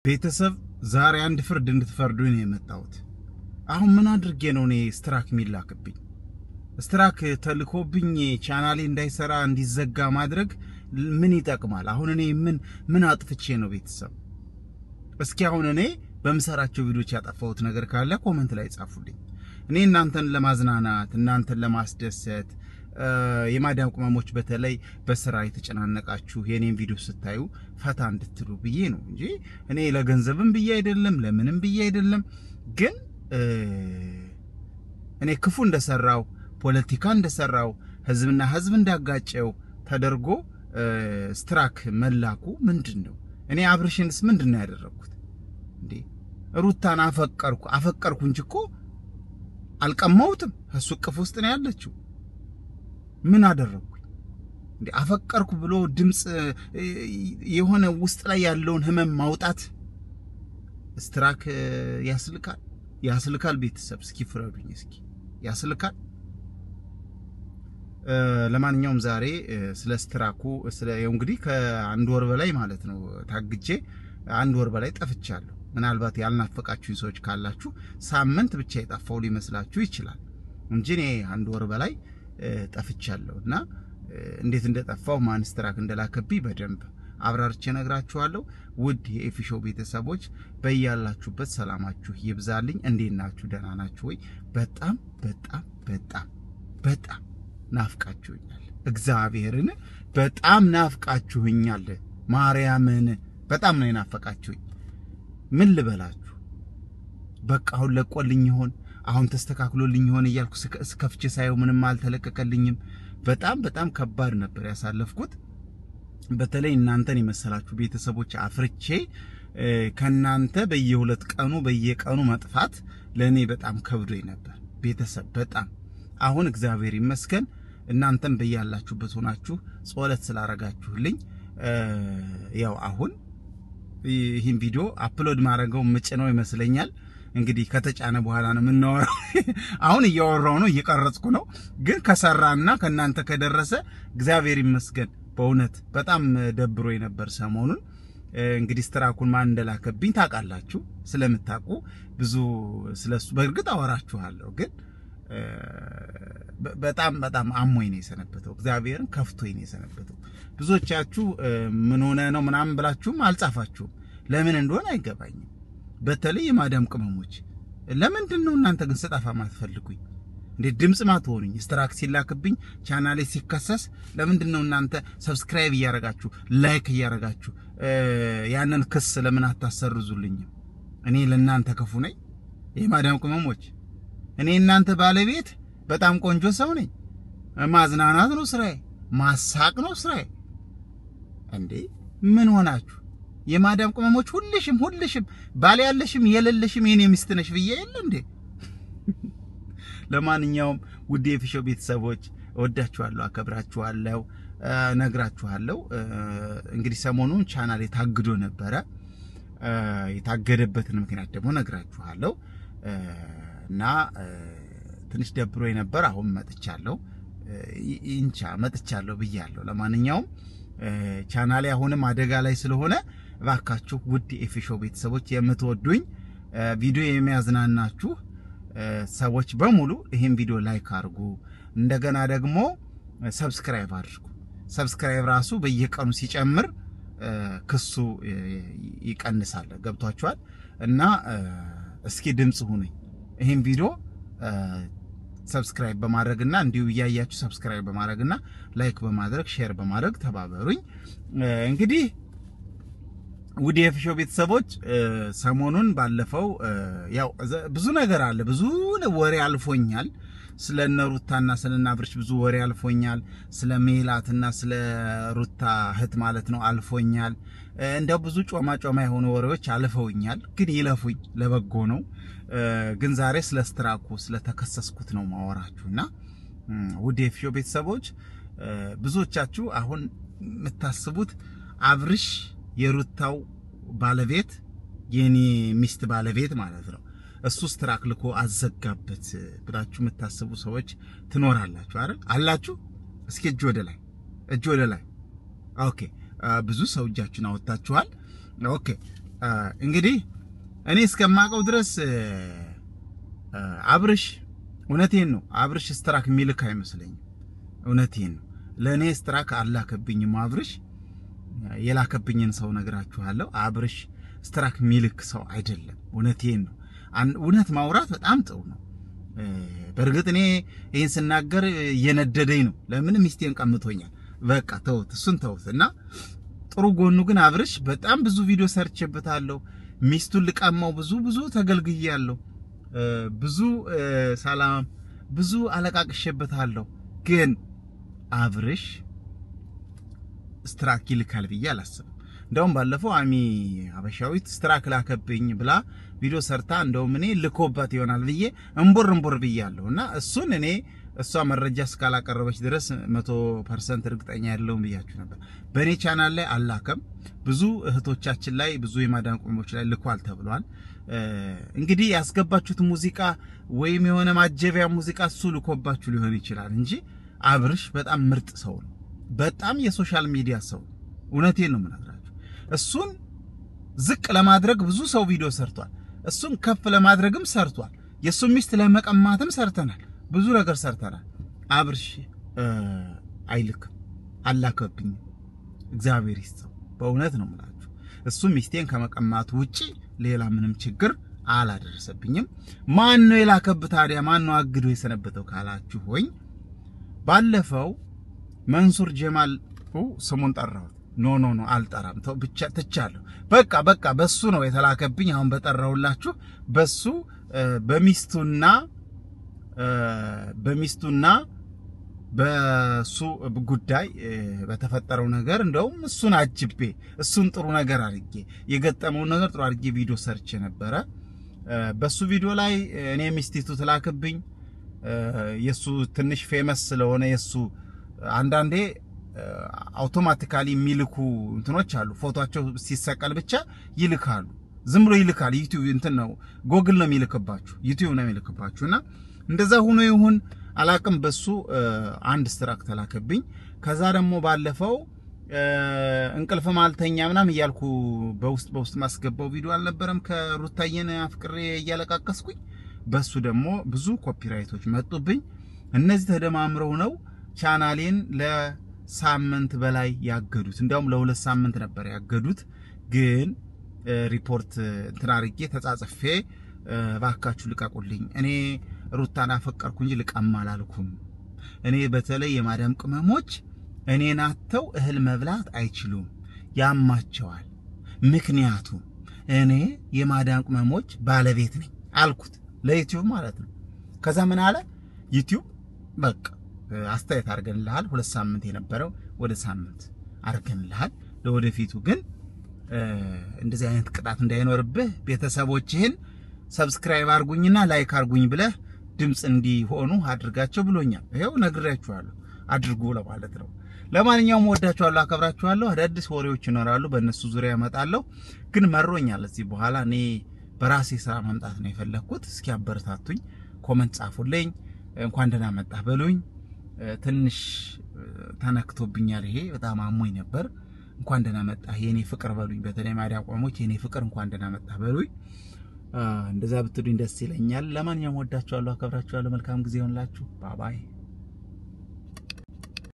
ቤተሰብ ዛሬ አንድ ፍርድ እንድትፈርዱ ነው የመጣሁት። አሁን ምን አድርጌ ነው እኔ ስትራክ የሚላክብኝ? ስትራክ ተልኮብኝ ቻናሌ እንዳይሰራ እንዲዘጋ ማድረግ ምን ይጠቅማል? አሁን እኔ ምን ምን አጥፍቼ ነው ቤተሰብ? እስኪ አሁን እኔ በምሰራቸው ቪዲዮዎች ያጠፋሁት ነገር ካለ ኮመንት ላይ ጻፉልኝ። እኔ እናንተን ለማዝናናት እናንተን ለማስደሰት የማዳም ቅመሞች በተለይ በስራ የተጨናነቃችሁ የኔን ቪዲዮ ስታዩ ፈታ እንድትሉ ብዬ ነው እንጂ እኔ ለገንዘብም ብዬ አይደለም፣ ለምንም ብዬ አይደለም። ግን እኔ ክፉ እንደሰራው ፖለቲካ እንደሰራው ህዝብና ህዝብ እንዳጋጨው ተደርጎ ስትራክ መላኩ ምንድን ነው? እኔ አብርሽንስ ምንድን ነው ያደረግኩት እንዴ? ሩታን አፈቀርኩ አፈቀርኩ እንጂ እኮ አልቀማሁትም። እሱ እቅፍ ውስጥ ነው ያለችው። ምን አደረግኩኝ እንዴ? አፈቀርኩ ብሎ ድምፅ የሆነ ውስጥ ላይ ያለውን ህመም ማውጣት ስትራክ ያስልካል፣ ያስልካል። ቤተሰብ እስኪ ፍረዱኝ፣ እስኪ ያስልካል። ለማንኛውም ዛሬ ስለ ስትራኩ ስለ እንግዲህ ከአንድ ወር በላይ ማለት ነው ታግጄ አንድ ወር በላይ ጠፍቻለሁ። ምናልባት ያልናፈቃችሁኝ ሰዎች ካላችሁ ሳምንት ብቻ የጠፋው ሊመስላችሁ ይችላል እንጂ እኔ አንድ ወር በላይ ጠፍቻለሁ እና እንዴት እንደጠፋው ማን ስትራክ እንደላከብኝ በደንብ አብራርቼ ነግራችኋለሁ። ውድ የኤፊሾ ቤተሰቦች በያላችሁበት ሰላማችሁ ይብዛልኝ። እንዴት ናችሁ? ደህና ናችሁ ወይ? በጣም በጣም በጣም በጣም ናፍቃችሁኛል። እግዚአብሔርን በጣም ናፍቃችሁኛል። ማርያምን በጣም ነው የናፈቃችሁኝ። ምን ልበላችሁ? በቃ አሁን ለቆልኝ ይሆን አሁን ተስተካክሎልኝ ይሆን እያልኩ ስከፍቼ ሳየው ምንም አልተለቀቀልኝም። በጣም በጣም ከባድ ነበር ያሳለፍኩት። በተለይ እናንተን የመሰላችሁ ቤተሰቦች አፍርቼ ከናንተ በየሁለት ቀኑ በየቀኑ መጥፋት ለእኔ በጣም ከብዶኝ ነበር ቤተሰብ በጣም አሁን እግዚአብሔር ይመስገን እናንተም በያላችሁበት ሆናችሁ ጸሎት ስላረጋችሁልኝ ያው አሁን ይህን ቪዲዮ አፕሎድ ማድረገው ምጭነው ይመስለኛል። እንግዲህ ከተጫነ በኋላ ነው የምናወራው። አሁን እያወራው ነው እየቀረጽኩ ነው። ግን ከሰራና ከእናንተ ከደረሰ እግዚአብሔር ይመስገን። በእውነት በጣም ደብሮ የነበር ሰሞኑን። እንግዲህ ስትራኩን ማን እንደላከብኝ ታውቃላችሁ። ስለምታውቁ ብዙ ስለሱ በእርግጥ አወራችኋለሁ ግን በጣም በጣም አሞኝ ነው የሰነበተው። እግዚአብሔርን ከፍቶኝ ነው የሰነበተው። ብዙዎቻችሁ ምን ሆነ ነው ምናምን ብላችሁም አልጻፋችሁም። ለምን እንደሆነ አይገባኝም። በተለይ የማዳም ቅመሞች ለምንድን ነው እናንተ ግን ስጠፋ ማትፈልጉኝ? እንዴት ድምፅ ማትሆኑኝ? ስትራክ ሲላክብኝ ቻናሌ ሲከሰስ ለምንድን ነው እናንተ ሰብስክራይብ እያረጋችሁ ላይክ እያረጋችሁ ያንን ክስ ለምን አታሰርዙልኝም? እኔ ለእናንተ ክፉ ነኝ? የማዳም ቅመሞች እኔ እናንተ ባለቤት በጣም ቆንጆ ሰው ነኝ። ማዝናናት ነው ስራዬ፣ ማሳቅ ነው ስራዬ። እንዴ ምን ሆናችሁ? የማዳም ቅመሞች ሁልሽም ሁልሽም ባል ያለሽም የሌለሽም የኔ ሚስት ነሽ ብዬ የለ እንዴ? ለማንኛውም ውድ የፊሾ ቤተሰቦች እወዳችኋለሁ፣ አከብራችኋለሁ፣ ነግራችኋለሁ። እንግዲህ ሰሞኑን ቻናል የታግዶ ነበረ። የታገደበትን ምክንያት ደግሞ ነግራችኋለሁ። እና ትንሽ ደብሮ ነበር። አሁን መጥቻለሁ፣ ኢንቻ መጥቻለሁ ብያለሁ። ለማንኛውም ቻናሌ አሁንም አደጋ ላይ ስለሆነ እባካችሁ ውድ የኤፊሾ ቤተሰቦች የምትወዱኝ ቪዲዮ የሚያዝናናችሁ ሰዎች በሙሉ ይህን ቪዲዮ ላይክ አድርጉ። እንደገና ደግሞ ሰብስክራይብ አድርጉ። ሰብስክራይብ ራሱ በየቀኑ ሲጨምር ክሱ ይቀንሳል። ገብቷችኋል? እና እስኪ ድምፅ ሁኑኝ ይህን ቪዲዮ ሰብስክራይብ በማድረግና እንዲሁ እያያችሁ ሰብስክራይብ በማድረግና ላይክ በማድረግ ሼር በማድረግ ተባበሩኝ። እንግዲህ ውድ የፊሾ ቤተሰቦች ሰሞኑን ባለፈው ያው ብዙ ነገር አለ፣ ብዙ ወሬ አልፎኛል። ስለ እነ ሩታና ስለ እነ አብርሽ ብዙ ወሬ አልፎኛል። ስለ ሜላትና ስለ ሩታ እህት ማለት ነው አልፎኛል። እንደው ብዙ ጮማ ጮማ የሆኑ ወሬዎች አልፈውኛል። ግን ይለፉኝ፣ ለበጎ ነው። ግን ዛሬ ስለ ስትራኩ ስለተከሰስኩት ነው ማወራችሁና ውድ የፊሾ ቤተሰቦች ብዙዎቻችሁ አሁን የምታስቡት አብርሽ የሩታው ባለቤት የኔ ሚስት ባለቤት ማለት ነው እሱ ስትራክ ልኮ አዘጋበት ብላችሁ የምታስቡ ሰዎች ትኖራላችሁ አይደል? አላችሁ? እስኪ እጅ ወደ ላይ፣ እጅ ወደ ላይ። ኦኬ ብዙ ሰው እጃችሁን አወጣችኋል። ኦኬ እንግዲህ እኔ እስከማውቀው ድረስ አብርሽ እውነቴን ነው አብርሽ ስትራክ የሚልክ አይመስለኝም። እውነቴን ነው ለእኔ ስትራክ አላከብኝም። አብርሽ የላከብኝን ሰው ነግራችኋለሁ። አብርሽ ስትራክ የሚልክ ሰው አይደለም። እውነቴን ነው። እውነት ማውራት በጣም ጥሩ ነው። በእርግጥ እኔ ይህን ስናገር እየነደደኝ ነው። ለምን ሚስቴን ቀምቶኛል። በቃ ተውት፣ እሱን ተውት እና ጥሩ ጎኑ ግን አብርሽ በጣም ብዙ ቪዲዮ ሰርቼበታለሁ። ሚስቱን ልቀማው ብዙ ብዙ ተገልግያለሁ። ብዙ ሰላም ብዙ አለቃቅሼበታለሁ። ግን አብርሽ ስትራክ ይልካል ብዬ አላስብም። እንደውም ባለፈው አሚ ሀበሻዊት ስትራክ ላከብኝ ብላ ቪዲዮ ሰርታ እንደውም እኔ ልኮባት ይሆናል ብዬ እምቦር እምቦር ብያለሁ እና እሱን እኔ እሷ መረጃ እስካላቀረበች ድረስ መቶ ፐርሰንት እርግጠኛ ያለውን ብያችሁ ነበር። በእኔ ቻናል ላይ አላከም። ብዙ እህቶቻችን ላይ ብዙ የማዳን ቁሞች ላይ ልኳል ተብሏል። እንግዲህ ያስገባችሁት ሙዚቃ ወይም የሆነ ማጀቢያ ሙዚቃ እሱ ልኮባችሁ ሊሆን ይችላል እንጂ አብርሽ በጣም ምርጥ ሰው ነው። በጣም የሶሻል ሚዲያ ሰው ነው። እውነቴን ነው የምነግራችሁ። እሱን ዝቅ ለማድረግ ብዙ ሰው ቪዲዮ ሰርቷል። እሱን ከፍ ለማድረግም ሰርቷል። የእሱን ሚስት ለመቀማትም ሰርተናል። ብዙ ነገር ሰርተናል። አብርሽ አይልክም፣ አላከብኝም። እግዚአብሔር ይስጠው። በእውነት ነው የምላችሁ። እሱ ሚስቴን ከመቀማቱ ውጪ ሌላ ምንም ችግር አላደረሰብኝም። ማን ነው የላከብ ታዲያ? ማን ነው አግዶ የሰነበተው ካላችሁ ሆኝ ባለፈው መንሱር ጀማል ስሙን ጠራሁት። ኖ ኖ ኖ አልጠራም፣ ተው ብቻ ትቻለሁ። በቃ በቃ በሱ ነው የተላከብኝ። አሁን በጠራሁላችሁ በሱ በሚስቱና በሚስቱና በሱ ጉዳይ በተፈጠረው ነገር እንደውም እሱን አጅቤ እሱን ጥሩ ነገር አድርጌ የገጠመውን ነገር ጥሩ አድርጌ ቪዲዮ ሰርቼ ነበረ። በሱ ቪዲዮ ላይ እኔ ሚስቲቱ ትላክብኝ የሱ ትንሽ ፌመስ ስለሆነ የሱ አንዳንዴ አውቶማቲካሊ የሚልኩ እንትኖች አሉ። ፎቶቸው ሲሰቀል ብቻ ይልካሉ። ዝም ብሎ ይልካል። ዩቲዩብ እንትን ነው ጎግል ነው የሚልክባችሁ፣ ዩቲዩብ ነው የሚልክባችሁ እና እንደዛ ሆኖ ይሁን አላቅም። በሱ አንድ ስትራክ ተላከብኝ። ከዛ ደግሞ ባለፈው እንቅልፍ ማልተኛ ምናምን እያልኩ በውስጥ በውስጥ ማስገባው ቪዲዮ አልነበረም ከሩታየን አፍቅሬ እያለቃቀስኩኝ በሱ ደግሞ ብዙ ኮፒራይቶች መጡብኝ። እነዚህ ተደማምረው ነው ቻናሌን ለሳምንት በላይ ያገዱት። እንዲያውም ለሁለት ሳምንት ነበር ያገዱት። ግን ሪፖርት እንትን አድርጌ ተጻጽፌ እባካችሁ ልቀቁልኝ፣ እኔ ሩታን አፈቀርኩ እንጂ ልቀማ አላልኩም። እኔ በተለይ የማዳም ቅመሞች እኔን አጥተው እህል መብላት አይችሉም፣ ያማቸዋል። ምክንያቱም እኔ የማዳም ቅመሞች ባለቤት ነኝ አልኩት፣ ለዩቲዩብ ማለት ነው። ከዛ ምን አለ ዩቲዩብ በቃ አስተያየት አድርገንልሃል፣ ሁለት ሳምንት የነበረው ወደ ሳምንት አድርገንልሃል። ለወደፊቱ ግን እንደዚህ አይነት ቅጣት እንዳይኖርብህ ቤተሰቦችህን ሰብስክራይብ አርጉኝና ላይክ አርጉኝ ብለህ ድምፅ እንዲሆኑ አድርጋቸው ብሎኛል። ይኸው ነግሬያችኋለሁ፣ አድርጉ ለማለት ነው። ለማንኛውም ወዳችኋለሁ፣ አከብራችኋለሁ። አዳዲስ ወሬዎች ይኖራሉ፣ በእነሱ ዙሪያ እመጣለሁ። ግን መሮኛል። እዚህ በኋላ እኔ በራሴ ስራ መምጣት ነው የፈለግኩት። እስኪ አበረታቱኝ፣ ኮመንት ጻፉልኝ፣ እንኳን ደህና መጣህ በሉኝ። ትንሽ ተነክቶብኛል፣ ይሄ በጣም አሞኝ ነበር። እንኳን ደህና መጣህ የኔ ፍቅር በሉኝ። በተለይ ማዲያ ቆሞች የኔ ፍቅር እንኳን ደህና መጣህ በሉኝ። እንደዛ ብትሉኝ ደስ ይለኛል። ለማንኛውም ወዳችኋለሁ፣ አከብራችኋለሁ። መልካም ጊዜ ይሆንላችሁ። ባባይ